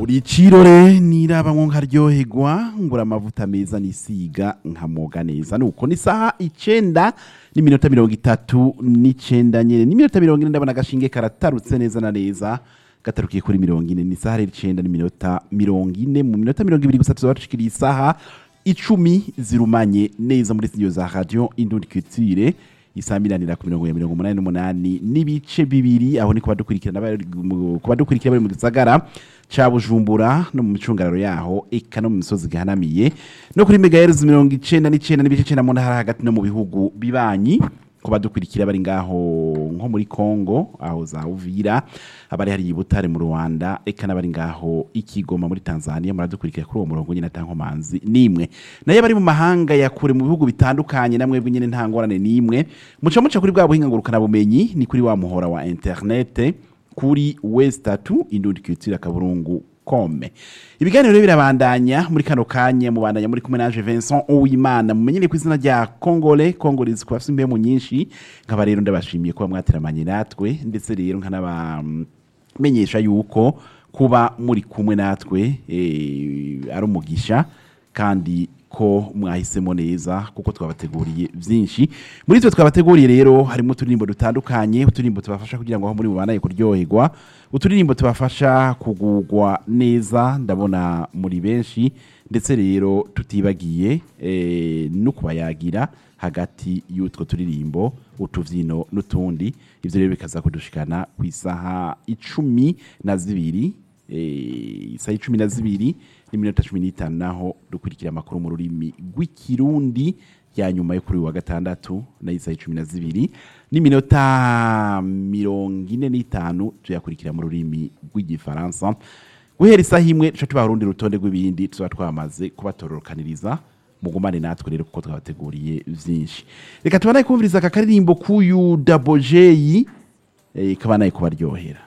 uri cirore nirabamwo nkaryoherwa ngura amavuta meza nisiga nkamoga neza nuko ni saha icenda n'iminota mirongo itatu n'icenda nyene n'iminota mirongo ine ndabona agashinge karatarutse neza na neza gatarukiye kuri mirongo ine ni saha rero icenda n'iminota mirongo ine mu minota mirongo ibiri gusa tuzoba dushikiriye isaha icumi zirumanye neza muri studio za radio indundi culture isamiranira ku mirongo ya mirongo umunani n'umunani n'ibice bibiri aho ni kuba dukurikirana bari mu- kuba dukurikira bari mu gisagara ca bujumbura no mu micungararo yaho eka no mu misozi gihanamiye no kuri megahertz mirongo icenda n'icenda n'ibice icenda mu ntara hagati no mu bihugu bibanyi kuba dukurikira bari ngaho nko muri Congo aho za Uvira abari hari i Butare mu Rwanda eka n'abari ngaho ikigoma muri Tanzania muradukurikira kuri uwo murongo nyine atankomanzi nimwe nayo bari mu mahanga ya kure mu bihugu bitandukanye namwe nyine nta ngorane nimwe muca muca kuri bwa buhinga ngurukana bumenyi ni kuri wa muhora wa internet kuri westatu indundi culture kaburungu kome ibiganiro rero birabandanya muri kano kanya mubandanya muri kumwe naje Vincent Uwimana mumenyere ku izina rya Kongole Kongolese kwa mu nyinshi nkaba rero ndabashimiye kuba mwateramanye natwe ndetse rero nkanabamenyesha yuko kuba muri kumwe natwe eh, ari umugisha kandi ko mwahisemo neza kuko twabateguriye byinshi muri twe twabateguriye rero harimo uturirimbo dutandukanye uturirimbo tubafasha kugira ngo aho muri mubanaye kuryoherwa uturirimbo tubafasha kugugwa neza ndabona muri benshi ndetse rero tutibagiye eh, no kubayagira hagati y'utwo turirimbo utuvyino n'utundi ivyo rero bikaza kudushikana ku isaha icumi na zibiri eh, isaha icumi na zibiri n'iminota cumi n'itanu naho dukurikira amakuru mu rurimi rw'ikirundi ya nyuma yo kuri uyu wa gatandatu nayo isaha icumi na zibiri n'iminota mirongo ine n'itanu tuyakurikira mu rurimi rw'igifaransa guhera isaha imwe tuca tubaha urundi rutonde rw'ibindi tuba twamaze kubatororokaniriza mugumane natwe rero kuko twabateguriye vyinshi reka tubanaye kumviriza aka karirimbo k'uyu dabojeyi eh, kabanaye kubaryohera